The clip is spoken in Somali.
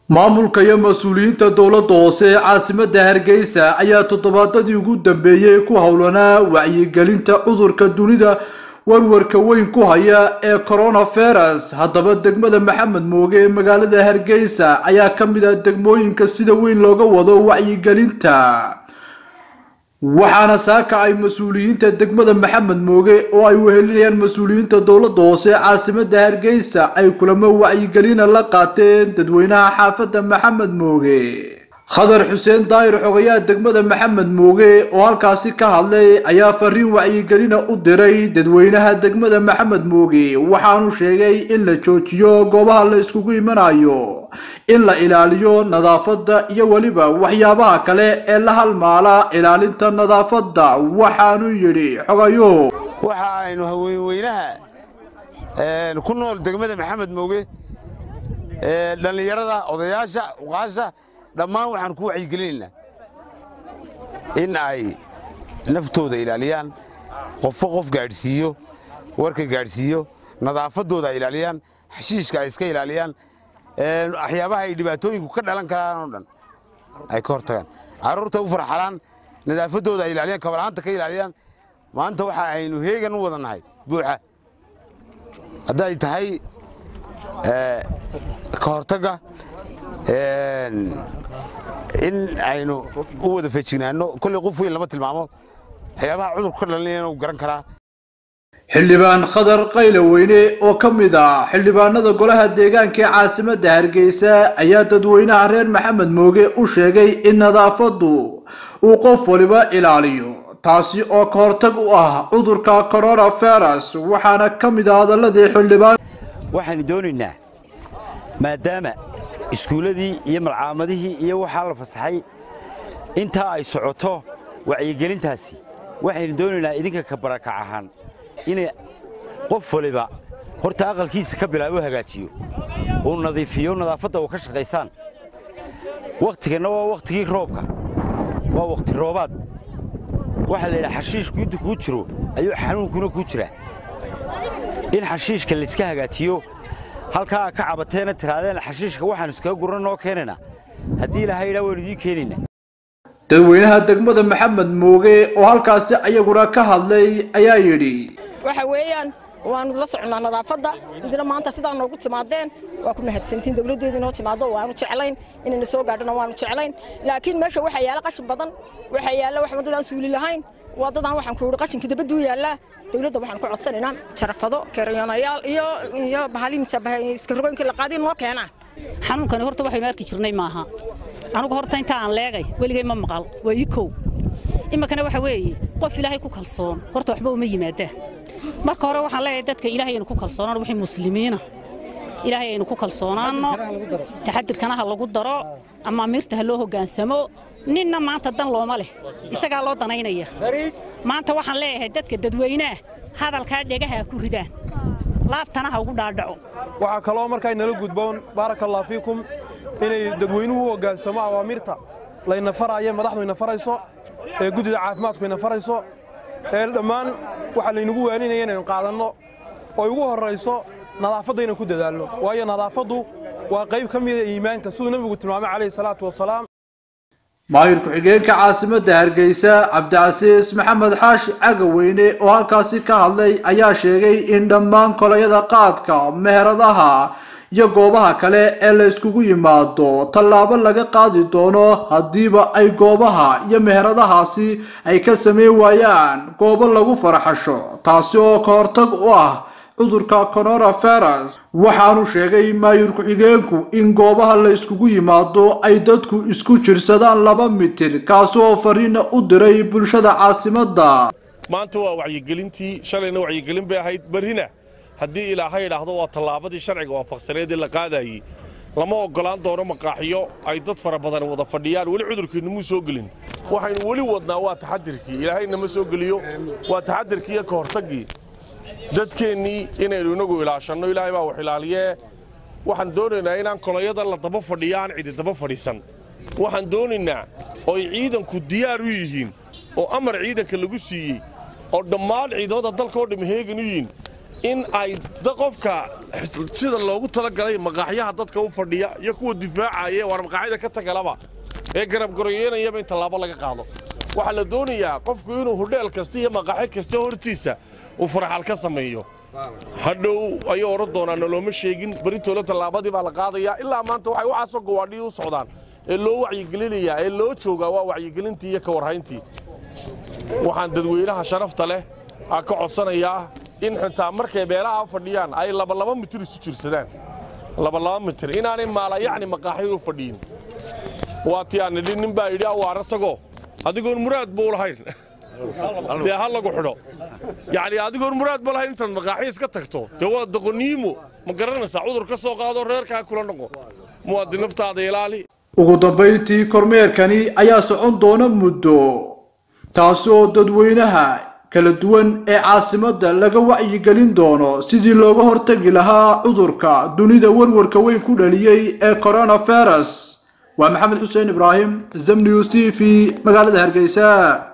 maamulka iyo mas-uuliyiinta dowladda hoose ee caasimadda hargeysa ayaa toddobaadadii ugu dambeeyey ku howlanaa wacyigelinta cudurka dunida warwarka weyn ku haya ee coronavirus haddaba degmada maxamed mooge ee magaalada hargeysa ayaa ka mid ah degmooyinka sida weyn looga wado wacyigelinta waxaana saaka ay mas-uuliyiinta degmada maxamed mooge oo ay wehelinayaan mas-uuliyiinta dowladda hoose ee caasimadda hargeysa ay kulamo wacyigelina la qaateen dadweynaha xaafadda maxamed mooge khadar xuseen daayir xogayaha degmada maxamed mooge oo halkaasi ka hadlay ayaa fariin wacyigelina u diray dadweynaha degmada maxamed mooge waxaanu sheegay in la joojiyo goobaha la iskugu imanayo in la ilaaliyo nadaafadda iyo weliba waxyaabaha kale ee la halmaala ilaalinta nadaafadda waxaanu yidhi xogayo waxa aynu haweenweynaha ku nool degmada maxamed mooge dhallinyarada odayaasha uqaasha dhammaan waxaan ku wacyigelinaynaa in ay naftooda ilaaliyaan qofo qof gaadhsiiyo warka gaadhsiiyo nadaafaddooda ay ilaaliyaan xashiishka ay iska ilaaliyaan waxyaabaha ay dhibaatooyinku ka dhalan karaan oo dhan ay ka hortagaan carruurta u farxalaan nadaafaddooda ay ilaaliyaan kabala'aanta ka ilaaliyaan maanta waxa aynu heegan u wadannahay buuxa hadday tahay ka hortagga in aynu u wada feejignaanno kolley qof weyn lama tilmaamo waxyaabaha cudurku ka dhalanayana uu garan karaa xildhibaan khadar qayle weyne oo ka mid ah xildhibaanada golaha deegaanka ee caasimadda hargeysa ayaa dadweynaha reer maxamed mooge u sheegay in nadaafaddu uu qof waliba ilaaliyo taasi oo ka hortag u ah cudurka coronavirus waxaana ka mid ah hadaladii xildhibaan waxaanu doonaynaa maadaama iskuulladii iyo malcaamadihii iyo waxaa la fasaxay intaa ay socoto wacyigelintaasi waxaynu doonaynaa idinka ka barakac ahaan inay qof waliba horta aqalkiisa ka bilaabo hagaajiyo uu nadiifiyo nadaafadda uu ka shaqaysaan wakhtiganna waa wakhtigii roobka waa wakhti roobaad waxaa la yidhaha xashiishku intu kuu jiro ayuu xanuunkuna kuu jiraa in xashiishka layska hagaajiyo halkaa ka cabateena tiraadeen xashiishka waxaan iskaga guran noo keenayna haddii ilaahay idhaa waynu idiin keenayna dadweynaha degmada maxamed mooge oo halkaasi ayaguna ka hadlay ayaa yidhi waxa weeyaan waanu la soconnaa nadaafadda idina maanta sidaa noogu timaadeen waa ku mahadsantiin dawladdeedu inoo timaado waanu jeclayn inayna soo gaadhana waanu jeclayn laakiin meesha waxaa yaala qashin badan waxaa yaalla wax waddadaan suuli lahayn waddadaan waxaan ku yidhi qashinka dabadduu yaallaa dawladda waxaan ku codsanaynaa jarafado keeryonayaal iyo iyo bahaliiska la qaadi noo keenaan xanuunkani horta waxaynu arki jirnay maaha anugu horta inta aan leegay weligay ma maqal waa ii kow iminkana waxa weeye qof ilaahay ku kalsoon horta waxba uma yimaadaan marka hore waxaan leeyahay dadka ilaahay aynu ku kalsoonaan wixii muslimiina ilaahay aynu ku kalsoonaanno taxadirkana ha lagu daro ama amiirta ha loo hoggaansamo ninna maanta dan looma leh isagaa loo danaynaya maanta waxaan leeyahay dadka dadweynaah hadalkaa dhegaha ku ridaan laaftana ha ugu dhaadhaco waxaa kaloo markaa nala gudboon baaraka allah fiikum inay dadweynuhu u hoggaansamo awaamiirta layna faraaye madaxdu ina farayso ee guddida caafimaadku ina farayso ee dhammaan waxaa laynagu waaninaya inaynu qaadanno oo ugu horrayso nadaafadda inaan ku dadaalno waayo nadaafaddu waa qayb ka mida iimaanka siduu nebigu tilmaamay calayhi salaatu wasalaam maayir ku-xigeenka caasimadda hargeysa cabdicasiis maxamed xaashi cagaweyne oo halkaasi ka hadlay ayaa sheegay in dhammaan kolayada qaadka meheradaha iyo goobaha kale ee la yskugu yimaado tallaabo laga qaadi doono haddiiba ay goobaha iyo meheradahaasi ay ka sameyn waayaan goobo lagu farxasho taasi oo ka hortag u ah cudurka coronavirus waxaanu sheegay maayir ku-xigeenku in goobaha la yskugu yimaado ay dadku isku jirsadaan laba mitir kaasi oo fariina u diray bulshada caasimadda maanta waa wacyigelintii shalayna wacyigelin bay ahayd berrina haddii ilaahay idhaahdo waa tallaabadii sharciga waafaqsaneedee la qaadayey lama oggolaan doono maqaaxiyo ay dad fara badan wada fadhiyaan weli cudurkiinamuu soo gelin waxaynu weli wadnaa waa taxadirkii ilaahay nama soo geliyo waa taxadirkii iyo ka hortaggii dadkeennii inaynu inagu ilaashanno ilaahay baa wax ilaaliyee waxaan doonaynaa inaan kolayada la daba fadhiyo aan cidi daba fadhiisan waxaan doonaynaa oo ay ciidanku diyaar u yihiin oo amar ciidanka lagu siiyey oo dhammaan ciidamada dalka oo dham heegan u yihiin in ay qofka sida loogu talagalay maqaaxyaha dadka u fadhiya iyo kuwa difaacaya waar maqaaxyada ka tagalaba ee garabgaroyeynayaba in tallaabo laga qaado waxaa la doonayaa qofku inuu hudheel kasta iyo maqaaxyo kasta hortiisa uu faraxal ka sameeyo hadhow ayuu odhan doonaa nolooma sheegin beritoole tallaabadii baa la qaadayaa ilaa maanta waxay waxaasoo gawaadhii u socdaan ee loo wacyigelinayaa ee loo joogaa waa wacyigelintii iyo ka warhayntii waxaan dadweynaha sharafta leh aa ka codsanayaa in xitaa markay meelaha fadhiyaan ay labalaba mitir isu jirsadaan labalaba mitir inaanay maala yacni maqaaxyadu fadhiyin waa tii aan nidhi nin baa yidhi awaara tago adigoon muraad buu lahayn dee ha lagu xidho yacni adigoon muraad ba lahayn intaad maqaaxyo iska tagto dee waa doqoniimo ma garanaysaa cudur ka soo qaado reerkaa kula noqo muwaadin naftaada ilaali ugu dambayntii kormeerkani ayaa socon doona muddo taasi oo dadweynaha kala duwan ee caasimadda laga wacyigelin doono sidii looga hortagi lahaa cudurka dunida warwarka weyn ku dhaliyey ee coronavirus waa maxamed xuseen ibraahim zamnews t v magaalada hargeysa